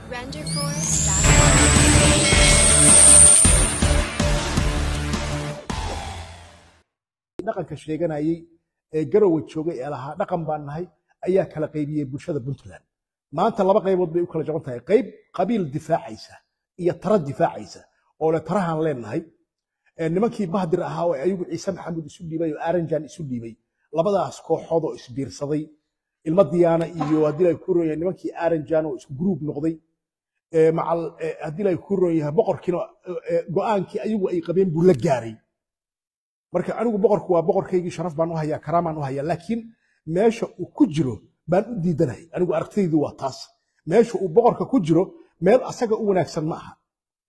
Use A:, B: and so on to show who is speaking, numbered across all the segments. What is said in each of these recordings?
A: Renderforce.com.
B: dhaqanka sheeganayay ee garowa joogay ee lahaa dhaqan baan nahay ayaa kala qaybiyey bulshada puntland maanta laba qaybood bay u kala jaban tahay qayb qabiil difaacaysa iyo tara difaacaysa oo le tarahaan leenahay Ee, nimankii bahdir ahaa oo ayagu ciise maxamuud isu dhiibay oo aranjan isu dhiibay labadaas kooxood oo isbiirsaday ilma diyaana iyo haddii ay ku roon yahay nimankii aranjan oo isku gruub noqday ee, macal ee, haddii ay ku roon yahay boqorkiina ee, ee, go'aankii ayagu ay qabeen buu la gaaray marka anigu boqorku waa boqorkaygii sharaf baan u hayaa karaamaan u hayaa laakiin meesha uu ku jiro baan u diidanahay anigu aragtidaydu waa taas meesha uu boqorka ku jiro meel asaga u wanaagsan ma aha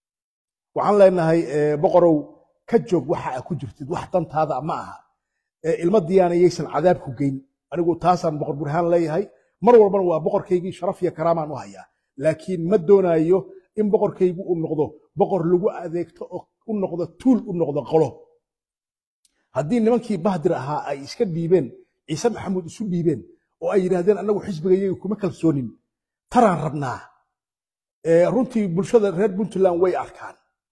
B: waxaan leenahay eh, boqorow ka joog waxa aa ku jirtid wax dantaada ma aha Eh, ilma diyaana yaysan cadaab ku geyn anigu taasaan boqor burhaan leeyahay mar walbana waa boqorkaygii sharaf iyo karaamaan u hayaa laakiin ma doonayo in boqorkaygu uu noqdo boqor lagu adeegto oo u noqdo tuul u noqdo qolo haddii nimankii bahdir ahaa ay iska dhiibeen ciise maxamuud isu dhiibeen oo ay yidhaahdeen annagu xisbigayaga kuma kalsoonin taraan rabnaa Ee, runtii bulshada reer puntland way arkaan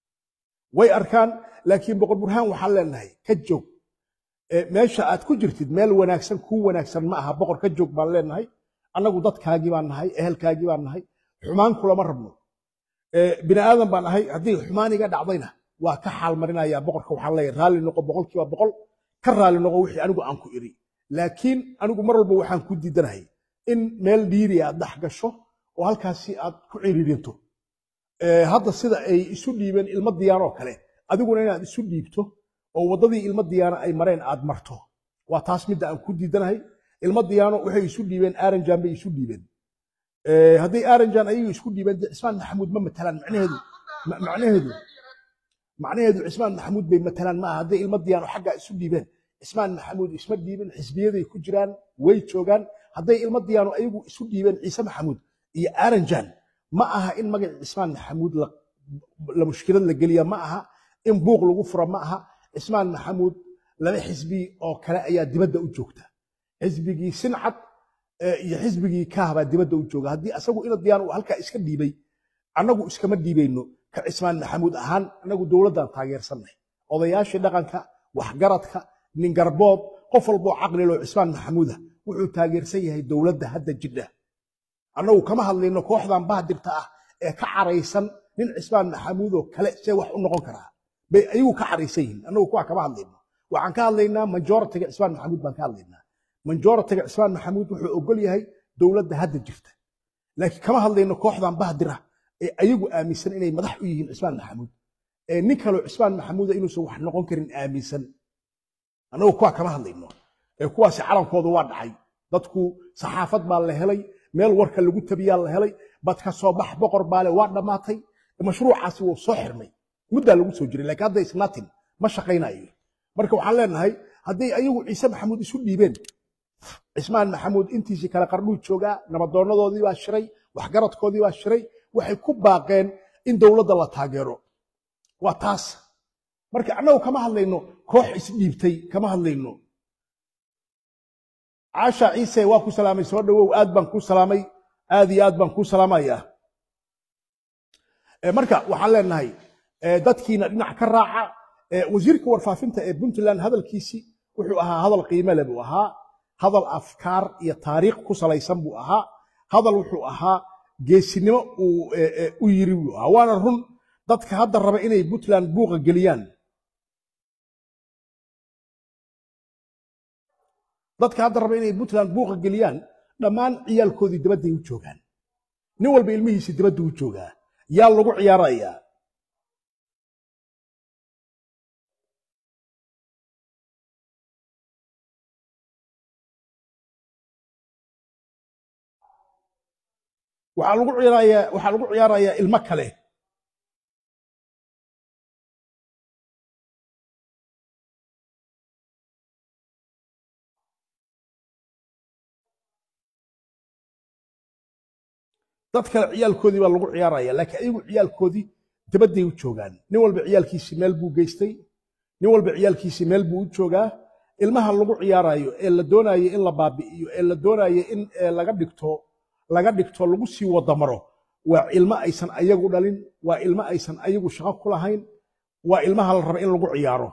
B: way arkaan laakiin boqor burhaan waxaan leenahay ka joog Ee, meesha aad ku jirtid meel wanaagsan kuu wanaagsan ma aha boqor ka joog baan leenahay annagu dadkaagii baan nahay ehelkaagii baan nahay xumaan kulama rabno Ee, bini aadan baan ahay haddii xumaan iga dhacdayna waa ka xaal marinayaa boqorka waxaan leeyahay raalli noqo boqolkiiba boqol ka raalli noqo wixii anigu aan ku iri laakiin anigu mar walba waxaan ku diidanahay in meel dhiiri aad dhex gasho oo halkaasi aad ku ciriirinto Ee, hadda sida ay isu dhiibeen ilmo diyaanoo kale adiguna inaad isu dhiibto oo waddadii ilmo diyaano ay mareen aad marto waa taas midda aan ku diidanahay ilmo diyaano waxay isu dhiibeen aranjan bay isu dhiibeen Ee, hadday aranjan ayagu isku dhiibeen dee cismaan maxamuud ma matalaan macnaheedu ma- macnaheedu macnaheedu cismaan maxamuud bay matalaan maaha hadday ilmo diyaano xaggaa isu dhiibeen cismaan maxamuud isma dhiibin xisbiyaday ku jiraan way joogaan hadday ilmo diyaano ayagu isu dhiibeen ciise maxamuud iyo aranjan ma aha in magaca cismaan maxamuud la la mushkilad la geliya ma aha in buuq lagu fura ma aha cismaan maxamuud laba xisbi oo kale ayaa dibadda u joogta xisbigii sincad eh, iyo xisbigii kaah baa dibadda u jooga haddii asagu ina diyaan uu halkaa iska dhiibay annagu iskama dhiibayno ka cismaan maxamuud ahaan annagu dowladdan taageersanay odayaashii dhaqanka waxgaradka ningarbood qof walboo caqliloo cismaan maxamuuda wuxuu taageersan yahay dowladda hadda jidha annagu kama hadlayno kooxdan bahdirta ah ee ka caraysan nin cismaan maxamuud oo kale see wax u noqon karaa bay ayagu ka caraysan yihiin annagu kuwa kama hadlayno waxaan ka hadlaynaa majoritiga cismaan maxamuud baan ka hadlaynaa majoritiga cismaan maxamuud wuxuu ogol yahay dowladda hadda jirta laakiin kama hadlayno kooxdan bahdira ee ayagu aaminsan inay madax u yihiin cismaan maxamuud ee nin kaloo cismaan maxamuuda inuusan wax noqon karin aaminsan annagu kuwa kama hadlayno ee kuwaasi calankooda waa dhacay dadku saxaafad baa la helay meel warka lagu tabiyaa la helay bad ka soo bax boqor baale waa dhammaatay mashruucaasi wuu soo xirmay muddaa lagu soo jiray laakiin hadda isnatin ma shaqaynayo marka waxaan leenahay hadday ayagu ciise maxamuud isu dhiibeen cismaan maxamuud intiisii kale qarnuu joogaa nabadoonadoodii baa shiray waxgaradkoodii baa shiray waxay ku baaqeen in dowladda la taageero waa taas marka annagu kama hadlayno koox isdhiibtay kama hadlayno caasha ciise waa ku salaamay soo dhowow aad baan ku salaamay aad iyo aad baan ku salaamayaa Eh, marka waxaan leenahay eh, dadkiina dhinac ka raaca Eh, wasiirka warfaafinta ee puntland hadalkiisii wuxuu ahaa hadal qiime leh buu ahaa hadal afkaar iyo taariikh ku salaysan buu ahaa hadal wuxuu ahaa geesinimo uu eh, eh, u yiri buu ahaa waana run dadka hadda raba inay puntland buuqa geliyaan dadka hadda raba inay puntland buuqa geliyaan dhammaan ciyaalkoodii dibadday u joogaan nin walba ilmihiisii dibadda u joogaa yaa lagu ciyaarayaa waxaa lagu ciyaarayaa waxaa lagu ciyaarayaa ilmo kale dad kale ciyaalkoodii baa lagu ciyaaraya laakiin ayagu ciyaalkoodii dabadday u joogaan nin walba ciyaalkiisii meel buu geystay nin walba ciyaalkiisii meel buu u joogaa ilmaha lagu ciyaarayo ee la doonayo in la baabi'iyo ee la doonayo in eh, laga dhigto laga dhigto lagu sii wadamaro waa ilmo aysan ayagu dhalin waa ilmo aysan ayagu shaqo ku lahayn waa ilmaha la raba in lagu ciyaaro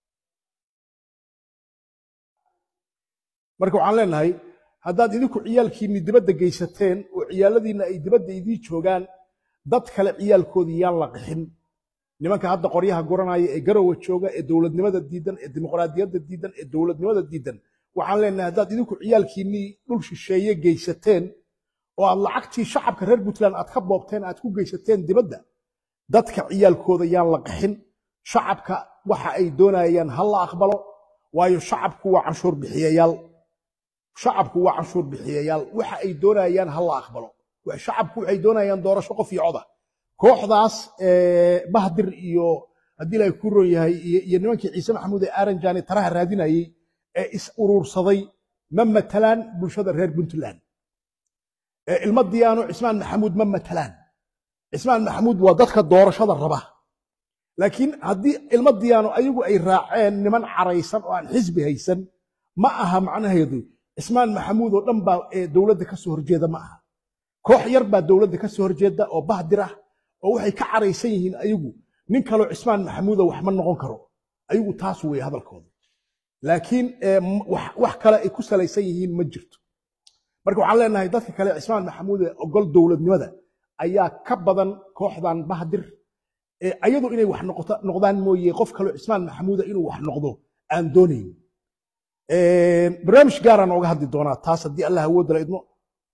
B: marka waxaan leenahay haddaad idinku ciyaalkiinni dibadda geysateen oo ciyaaladiinna ay dibadda idii joogaan dad kale ciyaalkoodii yaan la qixin nimanka hadda qoryaha guranaya ee garowa jooga ee dowladnimada diidan ee dimuqraadiyadda diidan ee dowladnimada diidan waxaan leenahay haddaad idinku ciyaalkiinnii dhul shisheeye geysateen oo aad lacagtii shacabka reer puntland aad ka boobteen aad ku geysateen dibadda dadka ciyaalkooda yaan la qixin shacabka waxa ay doonayaan ha la aqbalo waayo shacabku waa canshuur bixiyayaal shacabku waa canshuur bixiyayaal waxa ay doonayaan ha la aqbalo shacabku waxay doonayaan doorasho qof iyo coda kooxdaas bahdir iyo haddii ilaahay ku ron yahay iyo nimankii ciise maxamuud ee aaranjani taraha raadinayey ee is uruursaday ma matalaan bulshada reer puntland ilmo diyaano cismaan maxamuud ma matalaan cismaan maxamuud waa dadka doorashada raba laakiin haddii ilmo diyaano ayagu ay raaceen niman caraysan oo aan xisbi haysan ma aha macnaheedu cismaan maxamuud oo dhan baa dowladda ka soo horjeeda ma aha koox yar baa dowladda ka soo horjeeda oo bahdir ah oo waxay ka caraysan yihiin ayagu nin kaloo cismaan maxamuuda wax ma noqon karo ayagu taas weeye hadalkooda laakiin wax kale ay ku salaysan yihiin ma jirto marka waxaan leenahay dadka kale cismaan maxamuud ee ogol dowladnimada ayaa ka badan kooxdan bahdir ayadu inay wax noqdaan mooye qof kaloo cismaan maxamuuda inuu wax noqdo aan doonayn barnaamij gaaraan ooga hadli doonaa taas haddii allah awoodda la idmo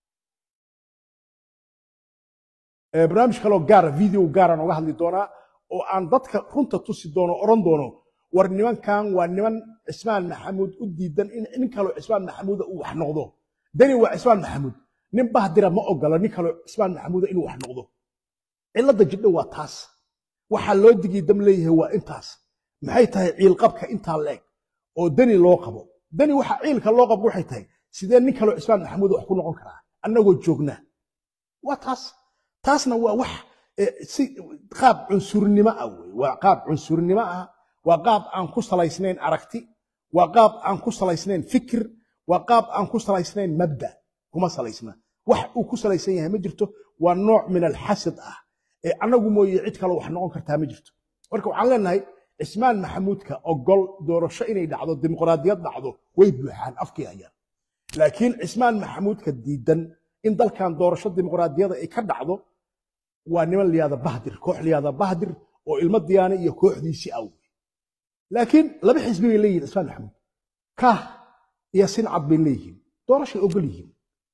B: barnaamij kaloo gaara video gaaraan ooga hadli doonaa oo aan dadka runta tusi doono oran doono war nimankan waa niman cismaan maxamuud u diidan in nin kaloo cismaan maxamuuda uu wax noqdo dani waa cismaan maxamuud nin bahdira ma ogola nin kaloo cismaan maxamuuda inuu wax noqdo cilladda jidho waa taas waxaa loo digii dam leeyahay waa intaas maxay tahay ciilqabka intaa leeg oo dani loo qabo dani waxa ciilka loo qabo waxay tahay sidee nin kaloo cismaan maxamuud wax ku noqon karaa annagoo joognaa waa taas taasna waa wax si qaab cunsurnimo ah wey waa qaab cunsurnimo ah waa qaab aan ku salaysnayn aragti waa qaab aan ku salaysnayn fikir waa qaab aan ku salaysnayn mabda kuma salaysna wax uu ku salaysan yahay ma jirto waa nooc min alxasad ah ee annagu mooye cid kale wax noqon kartaa ma jirto marka waxaan leenahay cismaan maxamuudka ogol doorasho inay dhacdo dimuqraadiyad dhacdo way buuxaan afkii ayaan laakiin cismaan maxamuudka diidan in dalkan doorasho dimuqraadiyada ay ka dhacdo waa niman liyaada bahdir koox liyaada bahdir oo ilmo diyaane iyo kooxdiisii aw laakiin laba xisbi bay leeyihin cismaan maxamuud kaah iyo sincad bay leeyihiin doorashay ogol yihiin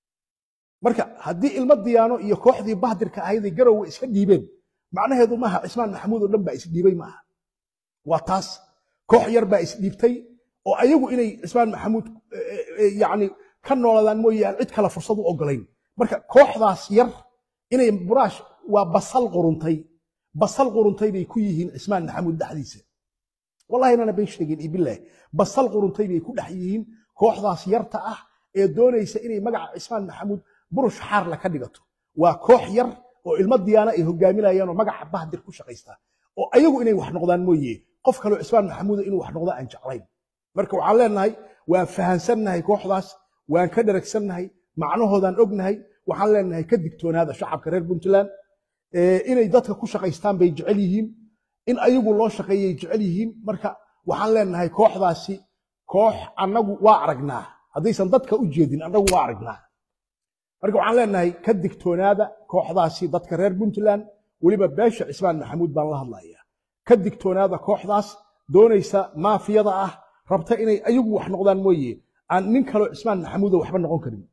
B: marka haddii ilmo diyaano iyo kooxdii bahdirka ahayday garowe iska dhiibeen macnaheedu maaha cismaan maxamuud oo dhan baa isdhiibay maaha waa taas koox yar baa isdhiibtay oo ayagu inay cismaan maxamuud yani ka nooladaan mooye aan cid kale fursad u ogolayn marka kooxdaas yar inay buraash waa basal quruntay basal quruntay bay ku yihiin cismaan maxamuud dhexdiisa wallahi inana bay sheegeen iyo bilaahi basal quruntay bay ku dhex yihiin kooxdaas yarta ah ee doonaysa inay magaca cismaan maxamuud burush xaarla ka dhigato waa koox yar oo ilmo diyaana ay hogaaminayaan oo magaca bahdir ku shaqaysta oo ayagu inay wax noqdaan mooye qof kaloo cismaan maxamuuda inuu wax noqdo aan jeclayn marka waxaan leenahay waan fahansannahay kooxdaas waan ka dharagsannahay macnahoodaan ognahay waxaan leenahay ka digtoonaada shacabka reer puntland inay dadka ku shaqaystaan bay jecel yihiin in ayagu loo shaqeeyay jecel yihiin marka waxaan leenahay kooxdaasi koox annagu waa aragnaa haddaysan dadka u jeedin annagu waa aragnaa marka waxaan leenahay ka digtoonaada kooxdaasi dadka reer puntland weliba beesha cismaan maxamuud baan la hadlayaa ka digtoonaada kooxdaas doonaysa maafiyada ah rabta inay ayagu wax noqdaan mooye aan nin kaloo cismaan maxamuuda waxba noqon karin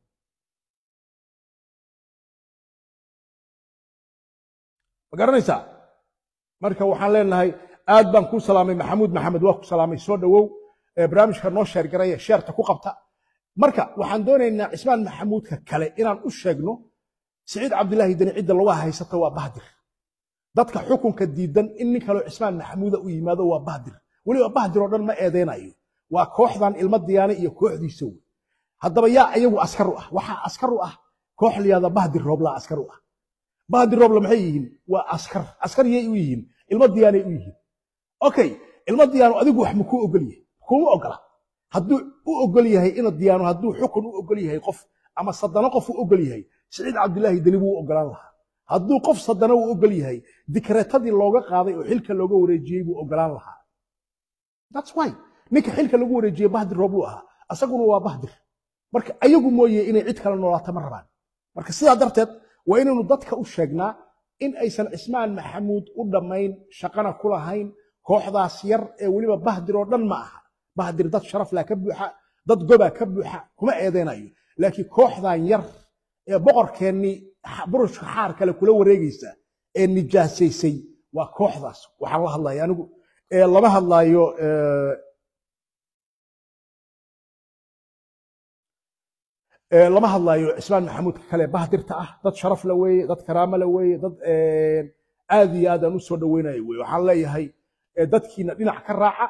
B: ma garanaysaa marka waxaan leenahay aad baan kuu salaamay maxamuud maxamed waa ku salaamay soo dhowow barnaamijka noo sheergaraya sheerta ku qabta marka waxaan doonaynaa cismaan maxamuudka kale inaan u sheegno siciid cabdilaahi deni cidda lagu haysato waa bahdir dadka xukunka diidan in nin kaloo cismaan maxamuuda u yimaado waa bahdir weliba bahdir oo dhan ma eedeynayo waa kooxdan ilmo diyaane iyo kooxdiisa wey haddaba yaa ayagu askar u ah waxaa askar u ah koox liyaada bahdir rooblaa askar u ah bahdir roobla maxay yihiin waa askar askar yay u yihiin ilmo diyaanay u yihiin okay ilmo diyaano adigu wax makuu ogol yahay kuma ogola hadduu u ogol yahay ina diyaano hadduu xukun u ogol yahay qof ama sadano qof u ogol yahay siciid cabdilaahi deni buu u ogolaan lahaa hadduu qof sadana uu ogol yahay dikreetadii looga qaaday oo xilka looga wareejiyey buu ogolaan lahaa that's why ninka xilka lagu wareejiyey bahdir roobuu ahaa asaguna waa bahdir marka ayagu mooye inay cid kale noolaato ma rabaan marka sidaa darteed waa inaynu dadka u sheegnaa in aysan cismaan maxamuud u dhammayn shaqana ku lahayn kooxdaas yar ee weliba bahdir oo dhan ma aha bahdir dad sharaf laa ka buuxa dad gobaa ka buuxa kuma eedeynayo laakiin kooxdan yar ee boqorkeennii burushka xaar kale kula wareegaysa ee nijaasaysay waa kooxdaas waxaan la hadlaya anigu lama hadlaayo lama hadlaayo cismaan maxamuudka kale bahdirta ah dad sharaf la weeye dad karaamo la weeye dad aad iyo aad aan u soo dhoweynayo weye waxaan leeyahay dadkiina dhinac ka raaca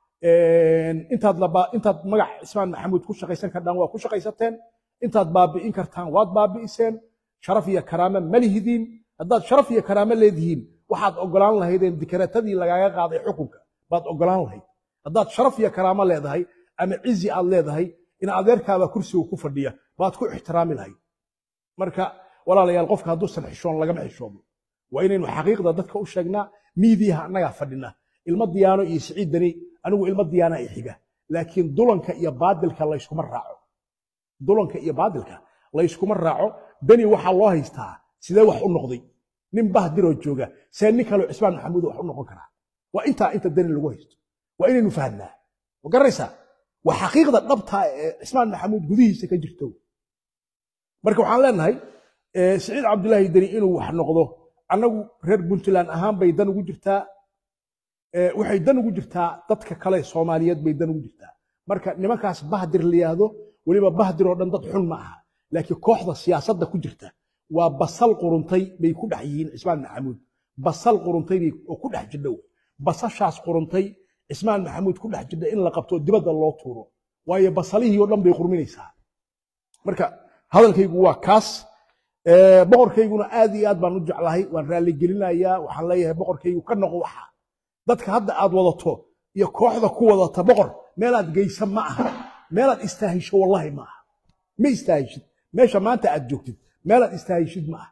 B: intaad intaad magac cismaan maxamuud ku shaqaysan kardhaan waa ku shaqaysateen intaad baabi'in kartaan waad baabi'iseen sharaf iyo karaamo ma lihidiin haddaad sharaf iyo karaamo leedihiin waxaad ogolaan lahaydeen dikreetadii lagaaga qaaday xukunka baad ogolaan lahayd haddaad sharaf iyo karaamo leedahay ama cizi aad leedahay in adeerkaaba kursiga ku fadhiya baad ku ixtiraami lahayd marka walaalayaal qofka hadduusan xishoon lagama xishoomo waa inaynu xaqiiqda dadka u sheegnaa miidiyaha annagaa fadhina ilmo diyaano iyo siciid dani anigu ilmo diyaana i xiga laakiin dulanka iyo baadilka layskuma raaco dulanka iyo baadilka layskuma raaco dani waxaa loo haystaa sidee wax u noqday nin bahdiroo jooga see nin kaleo cismaan maxamuud wax u noqon karaa waa intaa inta dani lagu haysto waa inaynu fahnaa ma garanaysaa waa xaqiiqda dhabtaa ee cismaan maxamuud gudihiisa ka jirto marka waxaan leenahay siciid cabdulaahi deni inuu wax noqdo annagu reer puntland ahaan bay dan ugu jirtaa waxay dan ugu jirtaa dadka kale soomaaliyeed bay dan ugu jirtaa marka nimankaas bahdir la yidhaahdo weliba bahdir oo dhan dad xun ma aha laakiin kooxda siyaasadda ku jirta waa basal quruntay bay ku dhex yihiin cismaan maxamuud basal quruntay bay oo ku dhex jidha wey basashaas quruntay cismaan maxamuud ku dhex jidha in la qabto dibadda loo tuuro waayo basalihii oo dhan bay qurminaysaa marka hadalkaygu waa kaas boqorkayguna aad iyo aad baan u jeclahay waan raalligelinayaa waxaan leeyahay boqorkaygu ka noqo waxa dadka hadda aad wadato iyo kooxda ku wadata boqor meelaad geysa ma aha meelaad istaahisho wallahi ma aha ma istaahishid meesha maanta aad joogtid meelaad istaahishid ma aha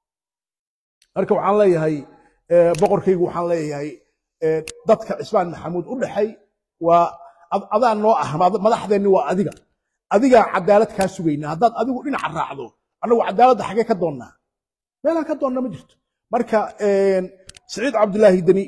B: marka waxaan leeyahay boqorkaygu waxaan leeyahay dadka cismaan maxamuud u dhexay waa adaa noo ah madaxdeenni waa adiga adigaa cadaalad kaa sugayna haddaad adigu dhinaca raacdo annagu cadaaladda xagee ka doonnaa meelaan ka doonna ma jirto marka siciid cabdulaahi deni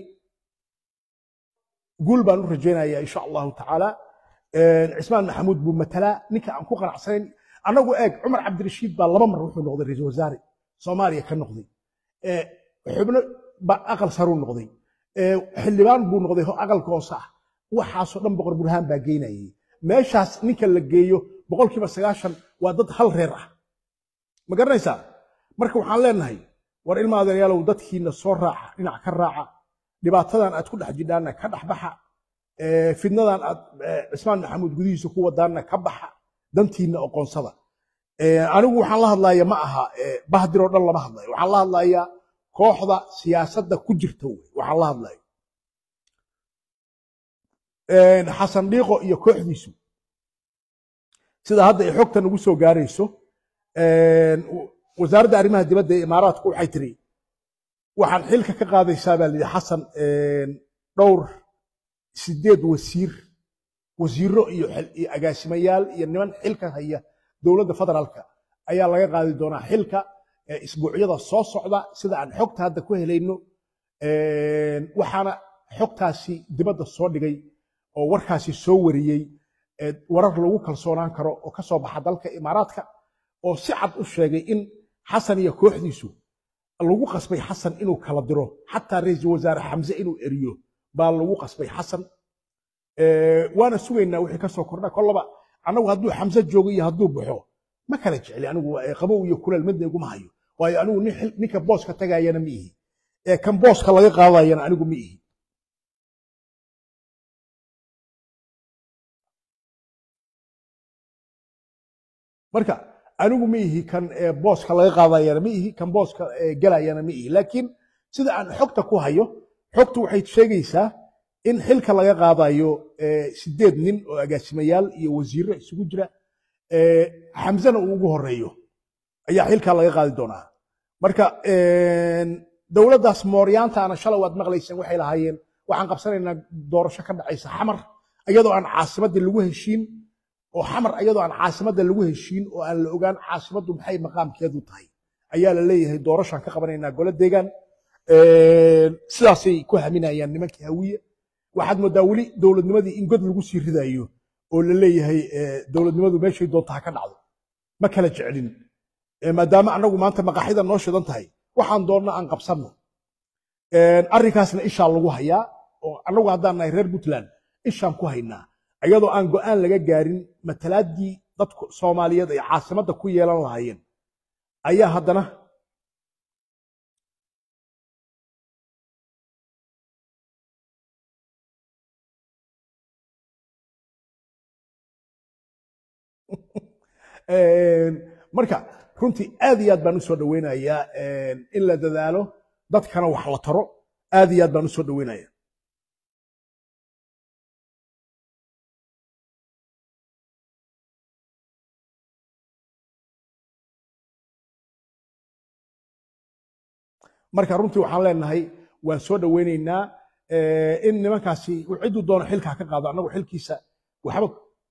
B: guul baan u rajaynayaa insha allahu tacaala cismaan maxamuud buu matalaa ninka aan ku qanacsanayn annagu eeg cumar cabdirashiid baa laba mar wuxuu noqday ra-iisul wasaare soomaaliya ka noqday xubno aqal saruu noqday xildhibaan buu noqday aqalka hoose ah waxaasoo dhan boqor burhaan baa geynayay meeshaas ninka la geeyo boqolkiiba sagaashan waa dad hal reer ah ma garanaysaa marka waxaan leenahay war ilma adeeryaalow dadkiina soo raaca dhinac ka raaca dhibaatadan aad ku dhex jidhaanna ka dhex baxa fidnadan aad cismaan maxamuud gudihiisa ku wadaanna ka baxa dantiinna oqoonsada anigu waxaan la hadlaya ma aha bahdiroo dhan lama hadlayo waxaan la hadlayaa kooxda siyaasadda ku jirta wey waxaan la hadlaya xasan dhiiqo iyo kooxdiisu sida hadda ay xogta nagu soo gaarayso wasaaradda arrimaha dibadda ee imaaraadku waxay tiri waxaan xilka ka qaadaysaa baa layidhi xasan dhowr sideed wasiir wasiiro iyo agaasimayaal iyo niman xilka haya dowladda federaalka ayaa laga qaadi doonaa xilka isbuucyada soo socda sida aan xogta hadda ku helayno waxaana xogtaasi dibadda soo dhigay oo warkaasi soo wariyey warar lagu kalsoonaan karo oo ka soo baxa dalka imaaraadka oo si cad u sheegay in xasan iyo kooxdiisu lagu qasbay xasan inuu kala diro xataa ra-iisul wasaare xamse inuu eriyo baa lagu qasbay xasan waana sugaynaa wixii ka soo kordha kollaba annagu hadduu xamse joogo iyo hadduu baxo ma kala jecli anigu qabow iyo kuleel midna iguma hayo waayo anigu ninka booska tagayana ma ihi ee kan booska laga qaadayana anigu ma ihi marka anigu ma ihi kan booska laga qaadayana ma ihi kan booska gelayana ma ihi laakiin sida aan xogta ku hayo xogtu waxay sheegaysaa in xilka laga qaadayo sideed nin oo agaasimayaal iyo wasiirro isugu jira xamsena uu ugu horeeyo ayaa xilkaa laga qaadi doonaa marka dowladdaas mooryaantaana shalay waad maqlayseen waxay lahaayeen waxaan qabsanaynaa doorasho ka dhacaysa xamar iyadoo aan caasimadda lagu heshiin oo xamar iyadoo aan caasimadda lagu heshiin oo aan la ogaan caasimaddu maxay maqaamkeedu tahay ayaa la leeyahay doorashaan ka qabanaynaa golo deegaan sidaasay ku haminayaan nimankii hawiye waxaad moodaa weli dowladnimadii in god lagu sii ridayo oo la leeyahay dowladnimadu meeshay doonta ha ka dhacdo ma kala jeclin maadaama annagu maanta maqaaxida noo shidan tahay waxaan doonna aan qabsanno arrinkaasna ishaa lagu hayaa oo annagu haddaan nahay reer puntland ishaan ku haynaa iyadoo aan go'aan laga gaarin matalaaddii dadku soomaaliyeed ay caasimadda ku yeelan lahaayeen ayaa haddana marka runtii aad iyo aad baan usoo dhaweynayaa in la dadaalo dadkana wax la taro aad iyo aad baan usoo dhaweynaya marka runtii waxaan leenahay waan soo dhaweynaynaa in nimankaasi cidduu doono xilkaa ka qaado annagu xilkiisa waxba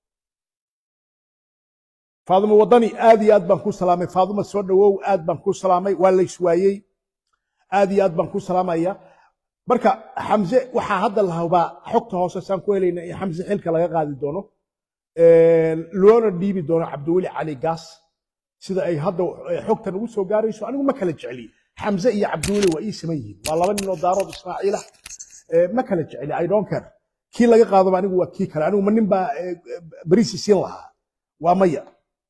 B: faadimo wadani aad iyo aad baan ku salaamay faadimo soo dhawow aad baan ku salaamay waa la iswaayey aad iyo aad baan ku salaamaya marka xamse waxaa hadda la hubaa xogta hoose saan ku helayna in xamse xilka laga qaadi doono loona dhiibi doono cabdiweli cali gaas sida ay hadda xogtan ugu soo gaarayso anigu ma kala jecli xamse iyo cabdiweli waa ii siman yihiin waa laba ninoo daarood ismaaciila ma kala jecli i don't care kii laga qaadaba anigu waa kii kale anigu ma nin baa beriisi siin lahaa waa maya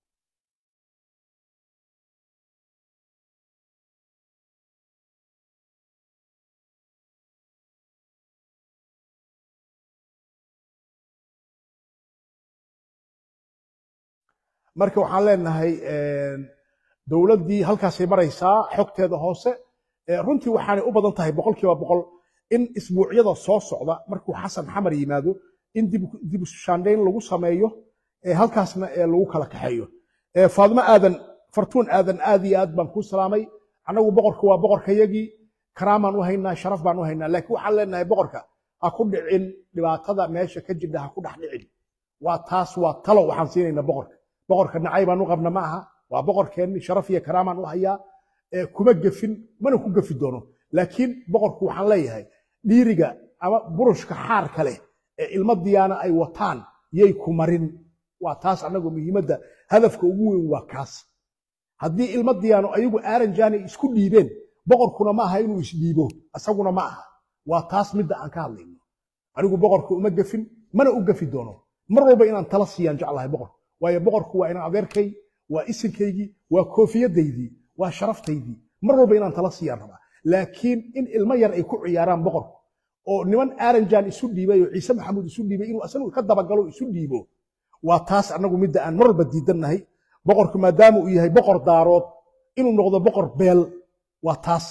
B: marka waxaan leenahay dowladdii halkaasay maraysaa xogteeda hoose runtii waxaanay u badan tahay boqolkiiba boqol in isbuucyada soo socda markuu xasan xamar yimaado in dib ushaandhayn lagu sameeyo halkaasna lagu kala kaxeeyo faadimo aadan fartuun aadan aad iyo aad baan kuu salaamay annagu boqorka waa boqorkayagii karaamaan u haynaa sharaf baan u haynaa laakiin waxaan leenahay boqorka ha ku dhicin dhibaatada meesha ka jirta ha ku dhex dhicin waa taas waa talo waxaan siinaynaa boqorka boqorka nacay baan u qabna ma aha waa boqorkeenni sharaf iyo karaamaan u hayaa kuma gefin mana ku gefi doono laakiin boqorku waxaan leeyahay dhiiriga ama burushka xaarka leh ee ilmo diyaana ay wataan yay ku marin waa taas annagu muhiimadda hadafka ugu weyn waa kaas haddii ilmo diyaano ayagu aaranjaan ay isku dhiibeen boqorkuna ma aha inuu isdhiibo isaguna ma aha waa taas midda aan ka hadlayno anigu boqorka uma gefin mana u gefi doono mar walba inaan tala siiyaan jeclahay boqorka waayo boqorku waa inaan adeerkay waa isinkaygii waa koofiyadaydii waa sharaftaydii mar walba inaan tala siiyaan rabaa laakiin in ilmo yar ay ku ciyaaraan boqorku oo niman aaranjaan isu dhiibay oo ciise maxamuud isu dhiibay inuu asagu ka dabagalo isu dhiibo waa taas annagu midda aan mar walba diidannahay boqorku maadaama uu yahay boqor daarood inuu noqdo boqor beel waa taas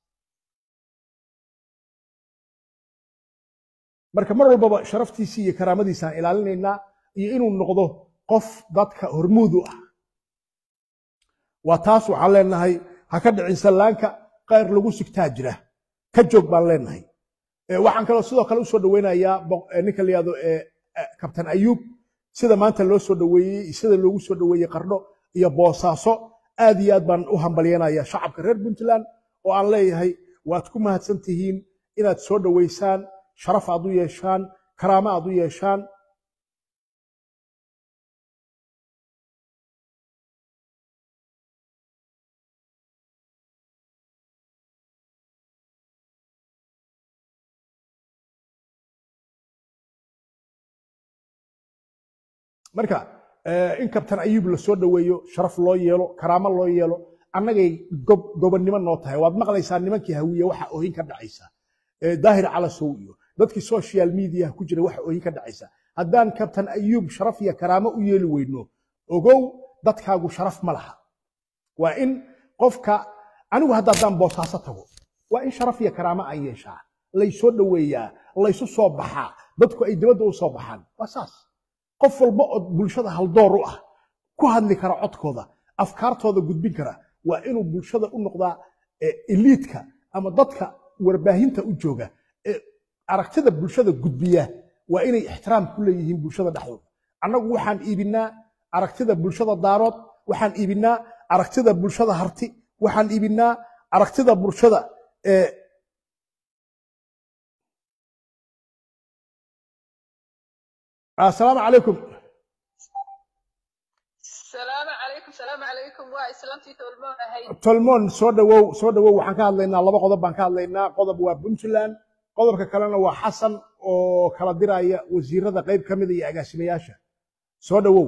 B: marka mar walbaba sharaftiisii iyo karaamadiisaan ilaalinaynaa iyo inuu noqdo qof dadka hormuud u ah waa taas waxaan leenahay ha ka dhicin sallaanka qayr lagu sigtaa jira ka joog baan leenahay waxaan kaloo sidoo kale usoo dhaweynayaa ninka la yihahdo kabtan ayuub sida maanta loo soo dhaweeyey sida loogu soo dhaweeyey qardho iyo boosaaso aad iyo aad baan u hambalyanaya shacabka reer puntland oo aan leeyahay waad ku mahadsan tihiin inaad soo dhaweysaan sharaf aad u yeeshaan karaamo aad u yeeshaan marka in kabtan ayuub la soo dhaweeyo sharaf loo yeelo karaamo loo yeelo annagay gobonnimo noo tahay waad maqlaysaa nimankii hawiye waxa oohin ka dhacaysa daahir calasow iyo dadkii social mediaha ku jira waxa oohin ka dhacaysa haddaan kabtan ayuub sharaf iyo karaamo u yeeli weyno ogow dadkaagu sharaf ma laha waa in qofka anigu hadda haddaan boosaaso tago waa in sharaf iyo karaamo aan yeeshaa laysoo dhaweeyaa laysu soo baxaa dadku ay dibadda u soo baxaan waa saas qof walba oo bulshada haldoor u ah ku hadli kara codkooda afkaartooda gudbin kara waa inuu bulshada u noqdaa ee eliidka ama dadka warbaahinta u jooga ee aragtida bulshada gudbiya waa inay ixtiraam ku leeyihiin bulshada dhexdooda annagu waxaan iibinaa aragtida bulshada daarood waxaan iibinaa aragtida bulshada harti waxaan iibinaa aragtida bulshada ee asalaamu calaykum
A: salaamu calaykum salaamu calaykum waa islaamtii tolmoon ahayd
B: tolmoon soo dhawow soo dhawow waxaan ka hadlaynaa laba qodob baan ka hadlaynaa qodob waa puntland qodobka kalena waa xasan oo kala diraya wasiirada qayb ka mida iyo agaasimayaasha soo dhawow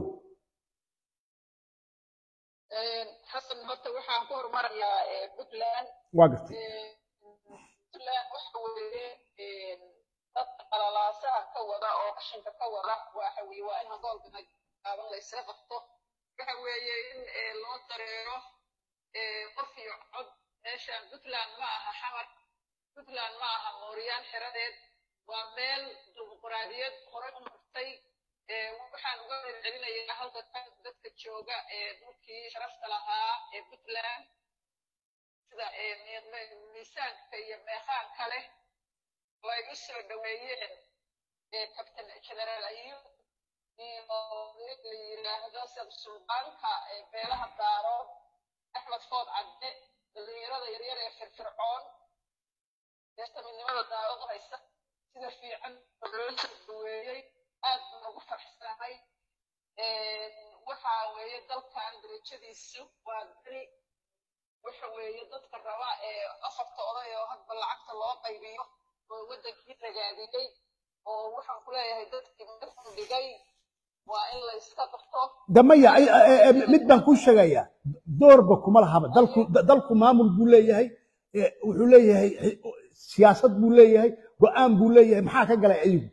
A: xasan horta waxaan ku horumarayaa eh, puntland
B: waa gartay
A: Eh, puntland waxa weeye eh, dadka qalalaasaha ka wada oo qashinka ka wada waxa weeye waa in hangoolka gaaban la isla qabto waxa weeye in eh, loo dareero eh, qof iyo cod meeshan puntland ma aha xamar puntland ma aha mooryaan xeradeed waa meel dimuqraadiyad horey u martay Eh, waxaan uga celcelinayaa halka kan dadka jooga ee dhulkii sharafta lahaa ee puntland sida eh, mi- mi- miisaanka iyo meeqaanka leh oo ay u soo dhaweeyeen eh, captain generaal ayub iyo nin la yiraahdo sida suldaanka ee beelaha daarood axmed food cadde dhalinyarada yaryar ee firfircoon deesta midnimada daarood haysa sida fiican oo loo soo dhaweeyey aad baan ugu faraxsanahay waxa weeye dalkan darajadiisu waa beri waxa weeye dadka raba ee afarta oday oo hadba lacagta loo qaybiyo oo waddankii ragaadiyey oo waxaan ku leeyahay dadkii meel dhigay waa in la iska qabto
B: damaya ay- ay- ay- mid baan kuu sheegayaa doorba kuma lahaba dalku dalku maamul buu leeyahay eh, wuxuu leeyahay xi- siyaasad buu leeyahay go'aan buu leeyahay maxaa ka galay ayagu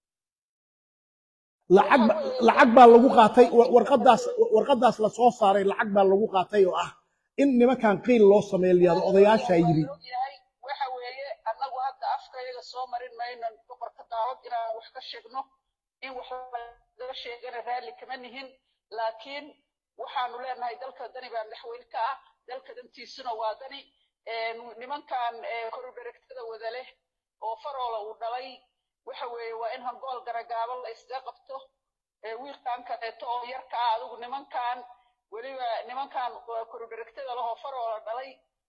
B: lacag ba- lacag baa lagu qaatay wa- warqadaas warqadaas la soo saaray lacag baa lagu qaatay oo ah in nimankan qiil loo sameeyo layihahdo odayaashaa yiri
A: yahay waxa weeye annagu hadda afkayaga soo marin mayno boqorka daawad inaan wax ka sheegno in wax laga sheegana raalli kama nihin laakiin waxaanu leenahay dalka dani baa madaxweyne ka ah dalka dantiisuna waa dani Een, nimankan eh, koruberegtada wada leh oo faroola uu dhalay waxa weeye waa in hangool garagaaban la iskaga qabto ee wiilkan kaleeto oo yarka ah adigu nimankan weliba nimankan koruberegtada leh oo faroola dhalay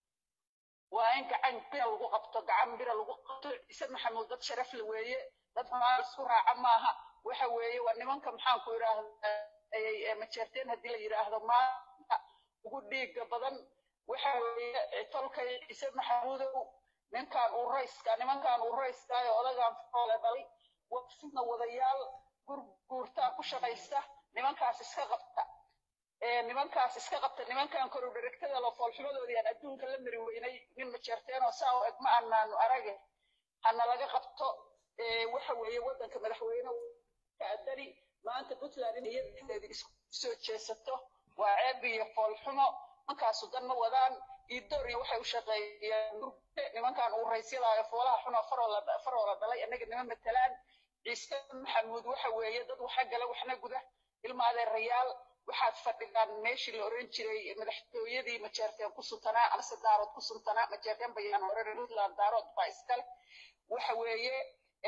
A: waa in gacan bira lagu qabto gacan bira lagu qabto ciise maxamuud dad sharaf la weeye dad xumaan isku raaca maaha waxa weeye waa nimanka maxaan ku idhaahdaa majeerteen haddii la yidhaahdo maanta ugu dhiiga badan waxa weeye tolkay ciise maxamuudow ninkan uu rayska nimankan uu rayskaayo odagan foole dhalay waa sidna wadayaal gurguurtaa ku shaqaysta nimankaas iska qabta ee nimankaas iska qabta nimankan korudherigtada lo foolxumadoodii aan adduunka la mari weynay nin majeerteenoo saa u eg ma anaanu arage hana laga qabto ee waxa weeye waddanka madaxweyne kaadani maanta puntland in iyadadeedi isku soo jeesato waa ceeb iyo foolxumo nimankaasu dan ma wadaan iidooriya waxay u shaqeeyaan murugte nimankan uu raysyadaayo foolaha xunoo faroola faroola dhalay annaga nima matalaan ciise maxamuud waxa weeye dad waxa gala waxna guda ilma adeerayaal waxaad fadhidaan meeshii la oran jiray madaxtooyadii majeerteen ku suntanaa amase daarood ku suntanaa majeerteen bayaan oran puntland daarood baa iskale waxa weeye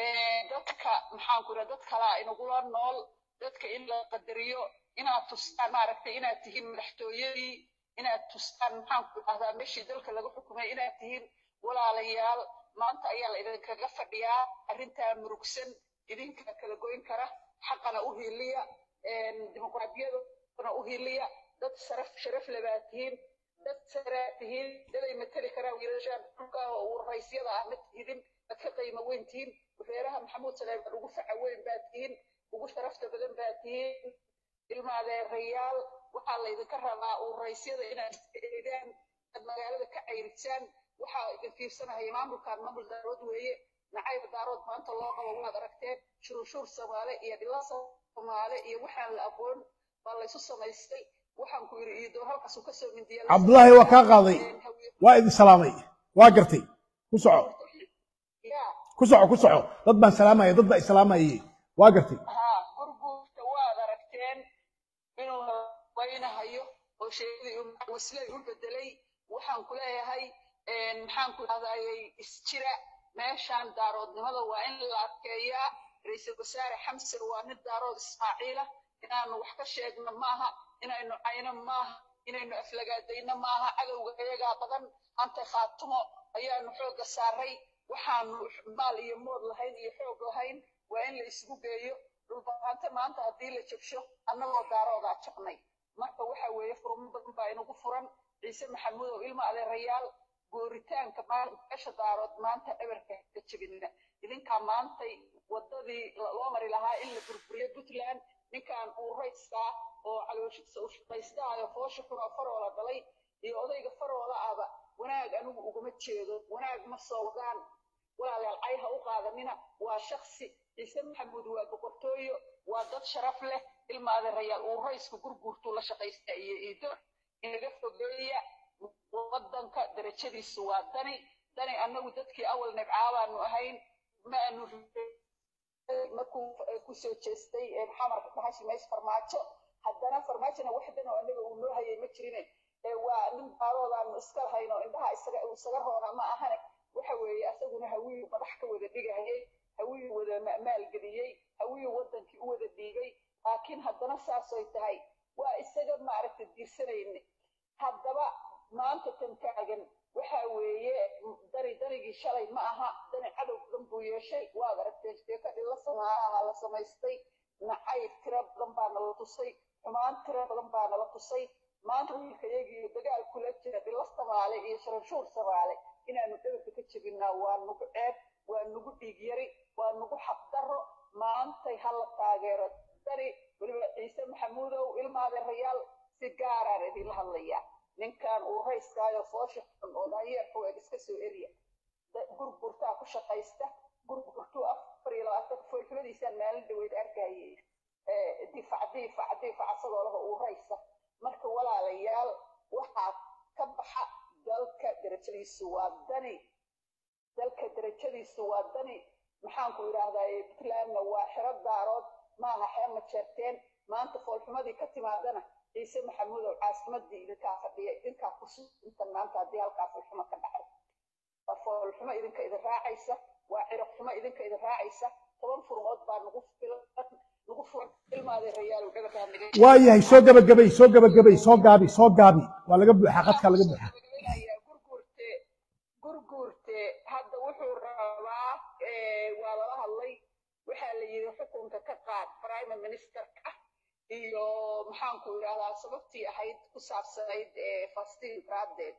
A: dadka maxaan ku dad kalaa inagula nool dadka in la qadariyo inaad tustaan maaragtay inaad tihiin madaxtooyadii inaad tustaan maxaan ku dhahdaa meeshii dalka laga xukumay inaad tihiin walaalayaal maanta ayaa la idinkaga fadhiyaa arrintaa murugsan idinka kala goyn kara xaqana u hiiliya dimuqraadiyaduna u hiiliya dad sharaf sharaf lebaa tihiin dad saraa tihiin daday mateli karaan wiilashaan dhulka oo raysyada ah ma tihidin dad ka qiimo weyn tihiin reeraha maxamuud saleeman ugu faca weyn baa tihiin ugu sharafta badan baa tihiin ilmaadeerayaal waxaa laydinka rabaa uu raysyada inaad eedaan aad magaalada ka cayrisaan waxaa idin fiirsanaya maamulkan maamul daarood weeye nacayb daarood maanta loo qabo waad aragteen shuruushuur soomaale iyo dhila soomaale iyo waxaan la aqoon baa laysu samaystay waxaan ku yidhi iidoor halkaasuu kasoo mindiya
B: cabdullaahi waa kaa qaaday waa idin salaamay waa gartay ku soco
A: yaa
B: ku soco ku soco dad baan salaamaya dad baa islaamayay waa gartay
A: haa gurguurta waad aragteen inuu waynahayo oo sheegay waslay u bedelay waxaan ku leeyahay maxaan ku idhahdayay isjira meeshaan daaroodnimada waa in la adkeeyaa ra-iisul wasaare xamse waa nin daarood ismaaciila inaanu wax ka sheegno maaha inaynu cayno maaha inaynu aflagaadayno maaha cadowga iyagaa badan anta khaatumo ayaanu xoogga saaray waxaanu maal iyo mood lahayn iyo xoog lahayn waa in la isugu geeyo dhulbahaante maanta haddii la jabsho annagoo daaroodaa jabnay marka waxa weeye furmo badan baa inagu furan ciise maxamuud oo ilmo adeerayaal gooritaanka meesha daarood maanta eberka ka jebina idinkaa maantay waddadii loo mari lahaa in la burburiyo puntland ninkan uu rayskaa oo calooshiisa u shaqaystaayo foosha xunoo faroola dhalay iyo odayga faroola ahba wanaag anigu uguma jeedo wanaag ma soo wadaan walaalayaal cay ha u qaadanina waa shaksi ciise maxamuud waa boqortooyo waa dad sharaf leh ilma adeerayaal uu raysku gurguurtuu la shaqaysta iyo iido inaga fogeeya waddanka darajadiisu waa dani dani annagu dadkii awal nibcaabaanu ahayn ma aanu markuu kusoo jeestay xamarka dhahashi meys farmaajo haddana farmaajona wax dan oo annaga uu noo hayay ma jirine waa nin baaroodaanu iska lahayn oo indhaha isaga isaga roona ma ahane waxa weeye asaguna hawiyu madax ka wada dhigayay hawiyu wada maalgeliyey hawiyu waddankii u wada dhiibay laakiin haddana saasay tahay waa isaga maaragta diirsanayne haddaba maanta tan taagan waxa weeye dani danigii shalay ma aha dani cadow badan buu yeeshay waad aragteen sheekadii la samaaha la samaystay nacayb tiro badan baa nala tusay xumaan tiro badan baa nala tusay maanta wiilkayagii dagaal kula jira dhilo samaale iyo sharanshuur samaale inaanu dhabarka ka jebinaa waa nugu ceeb waa nugu dhiig yari waa nugu xaqdarro maantay hala taageero dani weliba ciise maxamuudow ilmaadeerayaal si gaaraan idinla hadlayaa ninkan uu rayskaayo foosha xun oo daayeerka weeg iska soo eriya gurgurtaa ku shaqaysta gurgurtuu afar iyo labaatan foolxumadiisaan maalin dhaweyd arkayay difac difac difac asagoo laha uu raysa marka walaalayaal waxaa ka baxa dalka darajadiisu waa dani dalka darajadiisu waa dani maxaan ku idhaahdaa puntlandna waa xero daarood maaha xero majeerteen maanta foolxumadii ka timaadana ciise maxamuudow caasimadii idinkaa fadhiya idinkaa kusuintan maanta haddii halkaa foolxumo ka dhacay waa foolxumo idinka idin raacaysa waa ciraq xumo idinka idin raacaysa toban furmood baa nagu filan nagu furan ilmaadeerayaalow dhabarkaa naga
B: waayahay soo gabagabay soo gabagabay soo gaabi soo gaabi waa laga buuxaa qadkaa laga buuxaa
A: gurguurte gurguurte hadda wuxuu rabaa waa lala hadlay waxaa la yidhi xukunka ka qaad prime ministerka iyo maxaan ku idhahdaa sababtii ahayd ku saabsanayd fastiin raadeed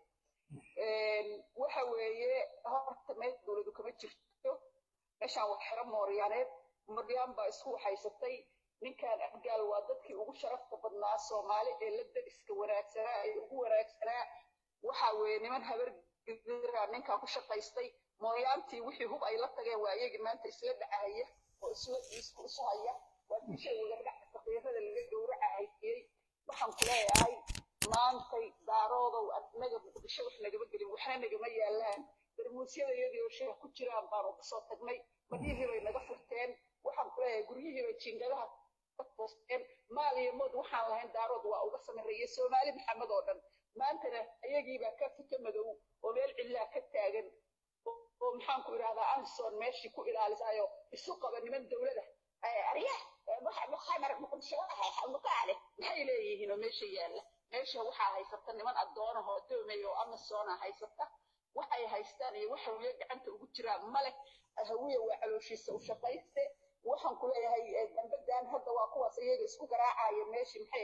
A: waxa weeye horta meel dowladu kama jirto meeshaan waa xero mooryaaneed mooryaan baa isku waxaysatay ninkan afgaal waa dadkii ugu sharafta badnaa soomaali ee la dariska wanaagsanaa ee ugu wanaagsanaa waxa weeye niman habar gidira ninkaa ku shaqaystay mooyaantii wixii hub ay la tageen waa iyagii maanta isla dhacahaya oo isla isku isu haya waa dishay wadadhaca faqiirada laga gowracahayey waxaan ku leeyahay maantay daaroodow anaga muqdisho wax nagama gelin waxna nagama yaalaan darmuusyada iyadii oo sheeh ku jiraan baanu kasoo tagnay badihii bay naga furteen waxaan ku leeyahay guryihii bay jiingadaha ka toosteen maal iyo mood waxaan lahayn daarood waa uga samareeyey soomaali maxamed oo dhan maantana iyagiibaa ka fito madow oo meel cidlaa ka taagan oo maxaan ku idhahdaa anson meeshii ku ilaalisaayo isu qaba niman dowlada arya mukhamar muqdisho mukaale maxay leeyihiin oo meesha yaalla meesha waxaa haysata niman addoonahoo adoomay oo amazona haysata waxay haystaan iyo waxa wiya gacanta ugu jiraan male hawiya waa calooshiisa u shaqayste waxaan ku leeyahay dambadan hadda waa kuwaas iyaga isku garaacaya meeshii maxay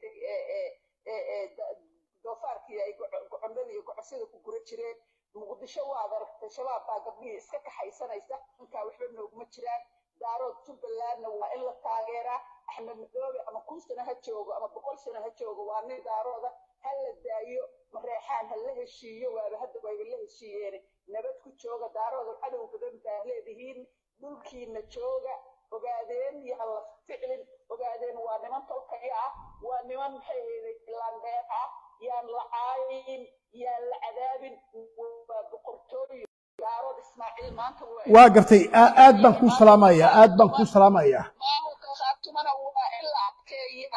A: ahaydaytay doofaarkii ay gocondada iyo gocosyada ku gura jireen muqdisho waad aragtay shabaab baa gabdhihii iska kaxaysanaysa inkaa waxba nooguma jiraan daarood jubbalandna waa in la taageeraa axmed madoobe ama kun sano ha joogo ama boqol sano ha joogo waa nin daarooda ha la daayo mareexaan ha la heshiiyo waaba hadda wayba la heshiiyeene nabad ku jooga daarooda cadow badan baa leedihiin dhulkiina jooga ogaadeen yaa la ficlin ogaadeen waa niman tolkaya ah waa niman maxay hayday filaandeer ah yaan la caayin yaan la cadaabin waa boqortooyo daarood ismaaciil maanta
B: waa gartay aad baan kuu salaamayaa aad baan kuu salaamayaa
A: maamulka khaatumana waa in la adkeeya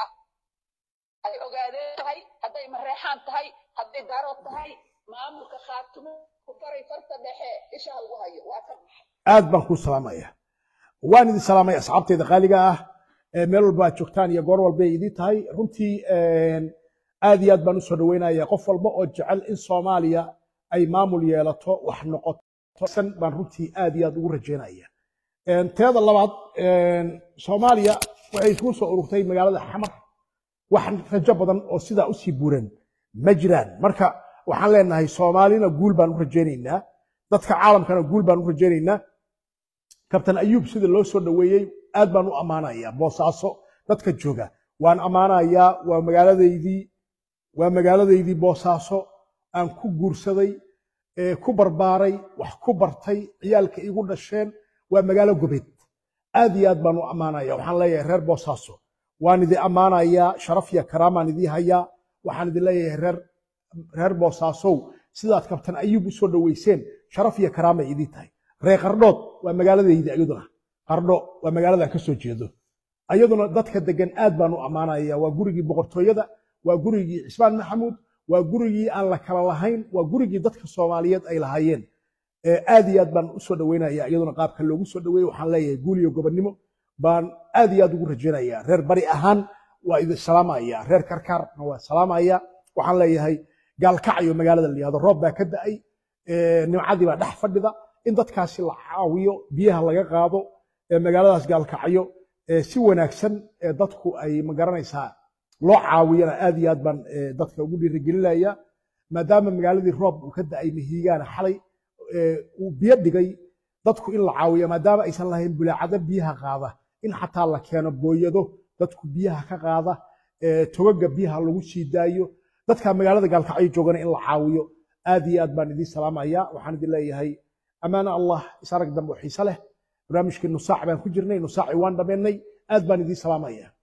A: ay ogaadeen tahay hadday mareexaan tahay hadday daarood tahay maamulka khaatumo faray farta dhexe isha ha lagu hayo waa ka baxay
B: aad baan kuu salaamaya waan idin salaamay asxaabteyda qaaliga ah ee meel walba aad joogtaan iyo goor walba ay idin tahay runtii aad iyo aad baan usoo dhaweynaya qof walba oo jecel in soomaaliya ay maamul yeelato wax noqoto san baan runtii aad iyo aad ugu rajeynaya teeda labaad soomaaliya waxay isugu soo ururtay magaalada xamar wax rajo badan oo sidaa usii buuran ma jiraan marka waxaan leenahay soomaalina guul baan u rajaynaynaa dadka caalamkana guul baan u rajaynaynaa kabtan ayuub sida loo soo dhoweeyey aad baan u ammaanayaa boosaaso dadka jooga waan ammaanayaa waa magaaladaydii waa magaaladaydii boosaaso aan ku guursaday ku barbaaray wax ku bartay ciyaalka igu dhasheen waa magaalo gobeed aad iyo aad baan u ammaanaya waxaan leeyahay reer boosaaso waan idin ammaanayaa sharaf iyo karaamaan idii hayaa waxaan idin leeyahay reer reer boosaasow sidaad kabtan ayuub u soo dhoweyseen sharaf iyo karaamay idii tahay reer qardhood waa magaaladaydi iyaduna qardho waa magaaladan ka soo jeedo ayaduna dadka degan aad baan u ammaanaya waa gurigii boqortooyada waa gurigii cismaan maxamuud waa gurigii aan la kala lahayn waa gurigii dadka soomaaliyeed ay lahaayeen aad iyo aad baan u soo dhoweynaya iyaduna qaabka loogu soo dhoweeyey waxaan leeyahay guul iyo gobonnimo baan aad iyo aad ugu rajaynaya reer bari ahaan waa idin salaamaya reer karkaarna waa salaamaya waxaan leeyahay gaalkacyo magaalada la yihahdo roob baa ka da'ay nimcadii baa dhex fadhida in dadkaasi la caawiyo biyaha laga qaado magaaladaas gaalkacyo si wanaagsan dadku ay magaranaysaa loo caawiyana aad iyo aad baan dadka ugu dhiirigelinaya maadaama magaaladii roob uu ka da'ay mahiigaana xalay uu biyo dhigay dadku in la caawiyo maadaama aysan lahayn bulaacado biyaha qaada in xataa la keeno booyado dadku biyaha ka qaada togaga biyaha lagu sii daayo dadka magaalada gaalkacyo joogana in la caawiyo aad iyo aad baan idiin salaamaya waxaan idin leeyahay amaana allah isarag dambe oo xiise leh barnaamijkii nusaac baan ku jirnay nusaacii waan dhammaynay aad baan idiin salaamaya